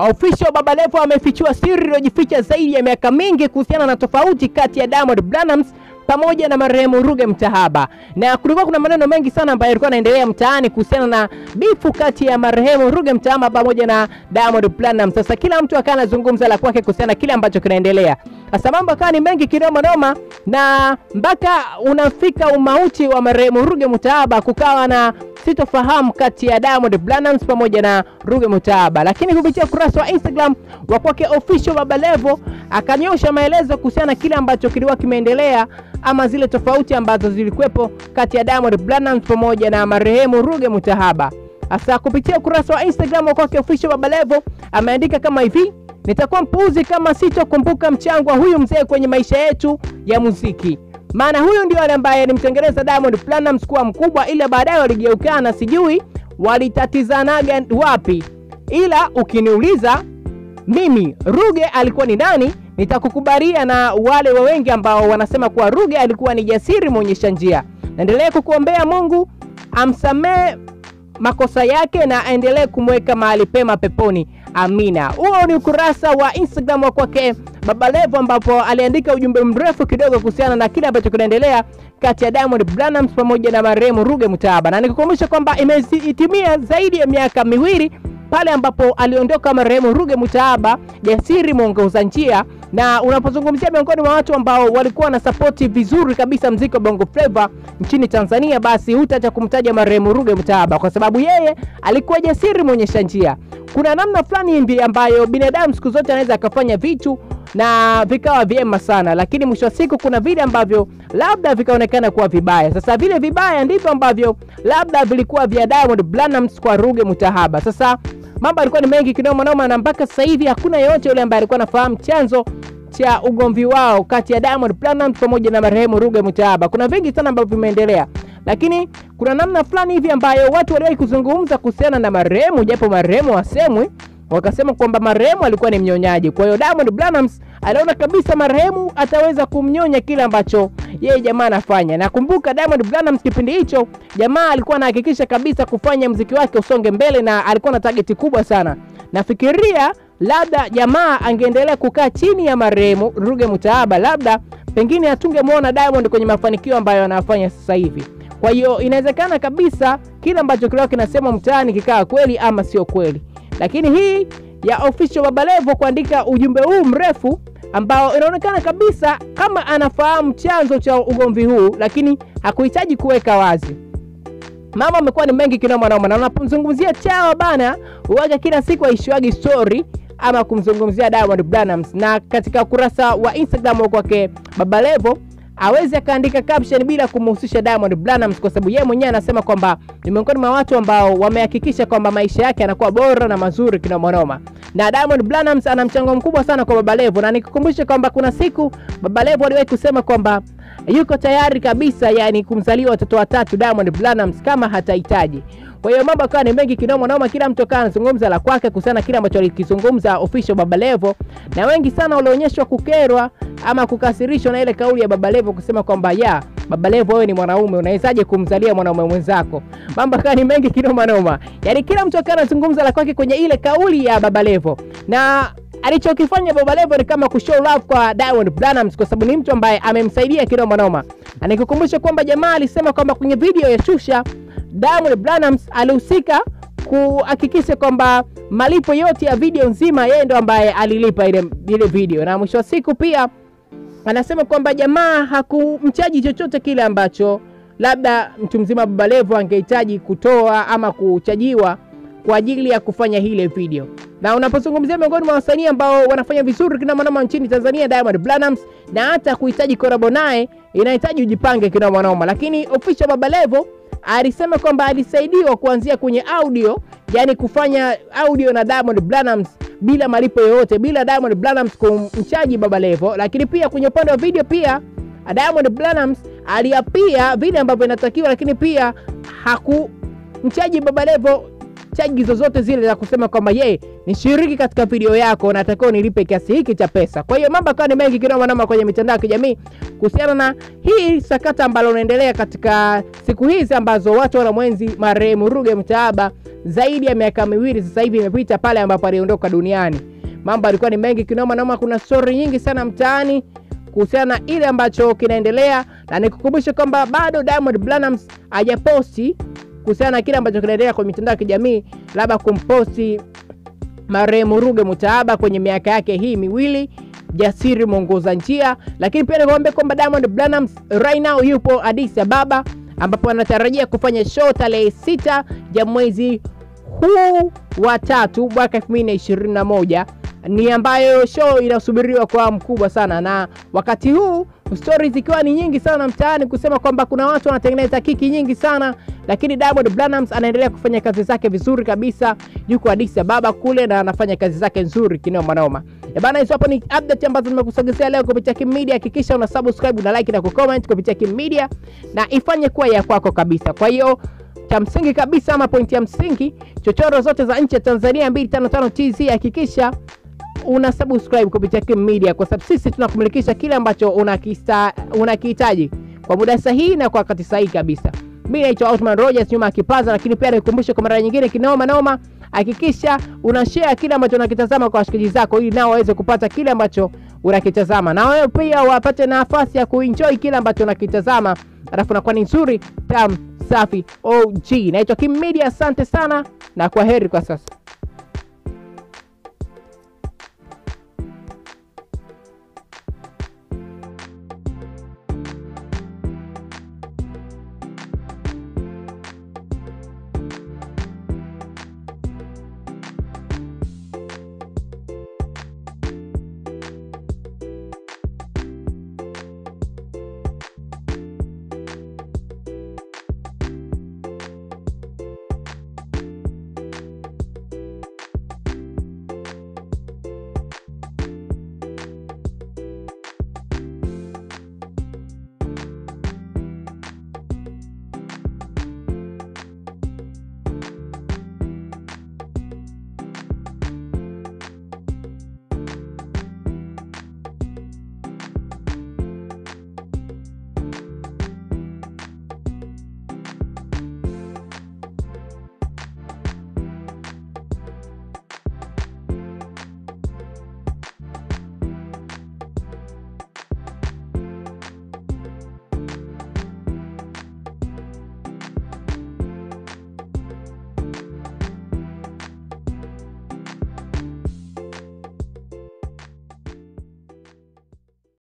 Official Baba Levo amefichua siri iliyojificha zaidi ya miaka mingi kuhusiana na tofauti kati ya Diamond Platnumz pamoja na marehemu Ruge Mutahaba, na kulikuwa kuna maneno mengi sana ambayo yalikuwa yanaendelea mtaani kuhusiana na bifu kati ya marehemu Ruge Mutahaba pamoja na Diamond Platnumz. Sasa kila mtu akawa anazungumza la kwake kuhusiana na kile ambacho kinaendelea. Sasa mambo akawa ni mengi kinoma noma, na mpaka unafika umauti wa marehemu Ruge Mutahaba, kukawa na sitofahamu kati ya Diamond Platnumz pamoja na Ruge Mutahaba, lakini kupitia ukurasa wa Instagram wa kwake official Baba Levo akanyosha maelezo kuhusiana na kile ambacho kilikuwa kimeendelea ama zile tofauti ambazo zilikuwepo kati ya Diamond Platnumz pamoja na marehemu Ruge Mutahaba. Sasa kupitia ukurasa wa Instagram wa kwake official Baba Levo ameandika kama hivi: nitakuwa mpuuzi kama sitokumbuka mchango wa huyu mzee kwenye maisha yetu ya muziki maana huyu ndio yule ambaye alimtengeneza Diamond Platnumz kuwa mkubwa, ila baadaye waligeukana, sijui walitatizanaga wapi. Ila ukiniuliza mimi Ruge alikuwa ni nani, nitakukubalia na wale wa wengi ambao wanasema kuwa Ruge alikuwa ni jasiri mwonyesha njia. Naendelea kukuombea Mungu amsamee makosa yake na aendelee kumweka mahali pema peponi. Amina. Huo ni ukurasa wa Instagram wa kwake Baba Levo, ambapo aliandika ujumbe mrefu kidogo kuhusiana na kile ambacho kinaendelea kati ya Diamond Platnumz pamoja na marehemu Ruge Mutahaba, na nikukumbusha kwamba imetimia zaidi ya miaka miwili pale ambapo aliondoka marehemu Ruge Mutahaba, jasiri mwongoza njia. Na unapozungumzia miongoni mwa watu ambao walikuwa na sapoti vizuri kabisa mziki wa Bongo Flava nchini Tanzania, basi hutaacha kumtaja marehemu Ruge Mutahaba kwa sababu yeye alikuwa jasiri mwonyesha njia. Kuna namna fulani hivi ambayo binadamu siku zote anaweza akafanya vitu na vikawa vyema sana, lakini mwisho wa siku kuna vile ambavyo labda vikaonekana kuwa vibaya. Sasa vile vibaya ndivyo ambavyo labda vilikuwa vya Diamond Platnumz kwa Ruge Mutahaba. Sasa mambo yalikuwa ni mengi kinoma noma, na mpaka sasa hivi hakuna yeyote yule ambaye alikuwa anafahamu chanzo cha ugomvi wao kati ya Diamond Platnumz pamoja na marehemu Ruge Mutahaba. Kuna vingi sana ambavyo vimeendelea, lakini kuna namna fulani hivi ambayo watu waliwahi kuzungumza kuhusiana na marehemu, japo marehemu wasemwi wakasema kwamba marehemu alikuwa ni mnyonyaji. Kwa hiyo Diamond Platnumz aliona kabisa marehemu ataweza kumnyonya kile ambacho yeye jamaa anafanya. Nakumbuka Diamond Platnumz kipindi hicho jamaa alikuwa anahakikisha kabisa kufanya mziki wake usonge mbele, na alikuwa na target kubwa sana. Nafikiria labda jamaa angeendelea kukaa chini ya marehemu Ruge Mutahaba, labda pengine hatungemwona Diamond kwenye mafanikio ambayo anafanya sasa hivi. Kwa hiyo inawezekana kabisa kile ambacho kilikuwa kinasema mtaani kikaa kweli ama sio kweli lakini hii ya official Baba Levo kuandika ujumbe huu mrefu ambao inaonekana kabisa kama anafahamu chanzo cha ugomvi huu, lakini hakuhitaji kuweka wazi. Mama amekuwa ni mengi kinoma noma, na unapomzungumzia Chawa bana, uwaga kila siku aishiwagi story ama kumzungumzia Diamond Platnumz, na katika ukurasa wa Instagram wa kwake Baba Levo awezi akaandika caption bila kumhusisha Diamond Platnumz kwa sababu yeye mwenyewe anasema kwamba ni miongoni mwa watu ambao wamehakikisha kwamba maisha yake yanakuwa bora na mazuri kinomanoma, na Diamond Platnumz ana mchango mkubwa sana kwa Baba Levo, na nikukumbushe kwamba kuna siku Baba Levo aliwahi kusema kwamba yuko tayari kabisa, yani kumzalia watoto watatu Diamond Platnumz kama hatahitaji. Kwa hiyo mambo akawa ni mengi kinoma noma, kila mtu akawa anazungumza la kwake kuhusiana kile ambacho alikizungumza official Baba Levo, na wengi sana walionyeshwa kukerwa ama kukasirishwa na ile kauli ya Baba Levo kusema kwamba ya Baba Levo, wewe ni mwanaume, unawezaje kumzalia mwanaume mwenzako? Mambo akawa ni mengi kinoma noma, yani kila mtu akawa anazungumza la kwake kwenye ile kauli ya Baba Levo na alichokifanya Baba Levo ni kama kushow love kwa Diamond Platnumz kwa sababu ni mtu ambaye amemsaidia kinoma noma, na nikukumbusha kwamba jamaa alisema kwamba kwenye video ya Shusha Diamond Platnumz alihusika kuhakikisha kwamba malipo yote ya video nzima yeye ndo ambaye alilipa ile, ile video, na mwisho wa siku pia anasema kwamba jamaa hakumchaji chochote kile ambacho labda mtu mzima Baba Levo angehitaji kutoa ama kuchajiwa kwa ajili ya kufanya ile video. Na unapozungumzia miongoni mwa wasanii ambao wanafanya vizuri kinomanoma nchini Tanzania, Diamond Platnumz, na hata kuhitaji korabo naye inahitaji ujipange kinomanoma, lakini official Baba Levo alisema kwamba alisaidiwa kuanzia kwenye audio, yani kufanya audio na Diamond Platnumz bila malipo yoyote, bila Diamond Platnumz kumchaji Baba Levo. Lakini pia kwenye upande wa video pia Diamond Platnumz aliapia vile ambavyo inatakiwa, lakini pia hakumchaji Baba Levo chaji zozote zile za kusema kwamba ye nishiriki katika video yako natakiwa nilipe kiasi hiki cha pesa. Kwa hiyo mambo akawa ni mengi kinoma noma kwenye mitandao ya kijamii kuhusiana na hii sakata ambalo unaendelea katika siku hizi ambazo watu wanamwenzi marehemu Ruge Mutahaba zaidi ya miaka miwili sasa hivi imepita pale ambapo aliondoka duniani. Mambo alikuwa ni mengi kinoma noma, kuna story nyingi sana mtaani kuhusiana na ile ambacho kinaendelea, na nikukumbusha kwamba bado Diamond Platnumz hajaposti kuhusiana na kile ambacho kinaendelea kwenye mitandao ya kijamii, labda kumposti marehemu Ruge Mutahaba kwenye miaka yake hii miwili jasiri mwongoza njia, lakini pia nikwambia kwamba Diamond Platnumz right now yupo Addis Ababa ambapo anatarajia kufanya show tarehe sita ya mwezi huu wa tatu mwaka 2021 ni ambayo show inasubiriwa kwa mkubwa sana, na wakati huu stories zikiwa ni nyingi sana mtaani kusema kwamba kuna watu wanatengeneza kiki nyingi sana, lakini Diamond Platnumz anaendelea kufanya kazi zake vizuri kabisa, yuko Addis Ababa kule na anafanya kazi zake nzuri kinoma noma. E bana, hizo hapo ni update ambazo nimekusogezea leo kupitia Kim Media. Hakikisha una subscribe na like na kucomment kupitia Kim Media na ifanye kuwa ya kwako kabisa. Kwa hiyo cha msingi kabisa ama pointi ya msingi, chochoro zote za nchi ya Tanzania 255 TZ hakikisha una subscribe kupitia Kim Media kwa sababu sisi tunakumulikisha kile ambacho unakihitaji kwa muda sahihi na kwa wakati sahihi kabisa. Mimi naitwa Outman Rogers nyuma ya kipaza, lakini pia nikukumbushe kwa mara nyingine kinoma noma, hakikisha una share kile ambacho unakitazama kwa washikaji zako, ili nao waweze kupata kile ambacho unakitazama, na wewe pia wapate nafasi ya kuenjoy kile ambacho unakitazama, alafu nakuwa ni nzuri tam safi. OG naitwa Kim Media, asante sana na kwa heri kwa sasa.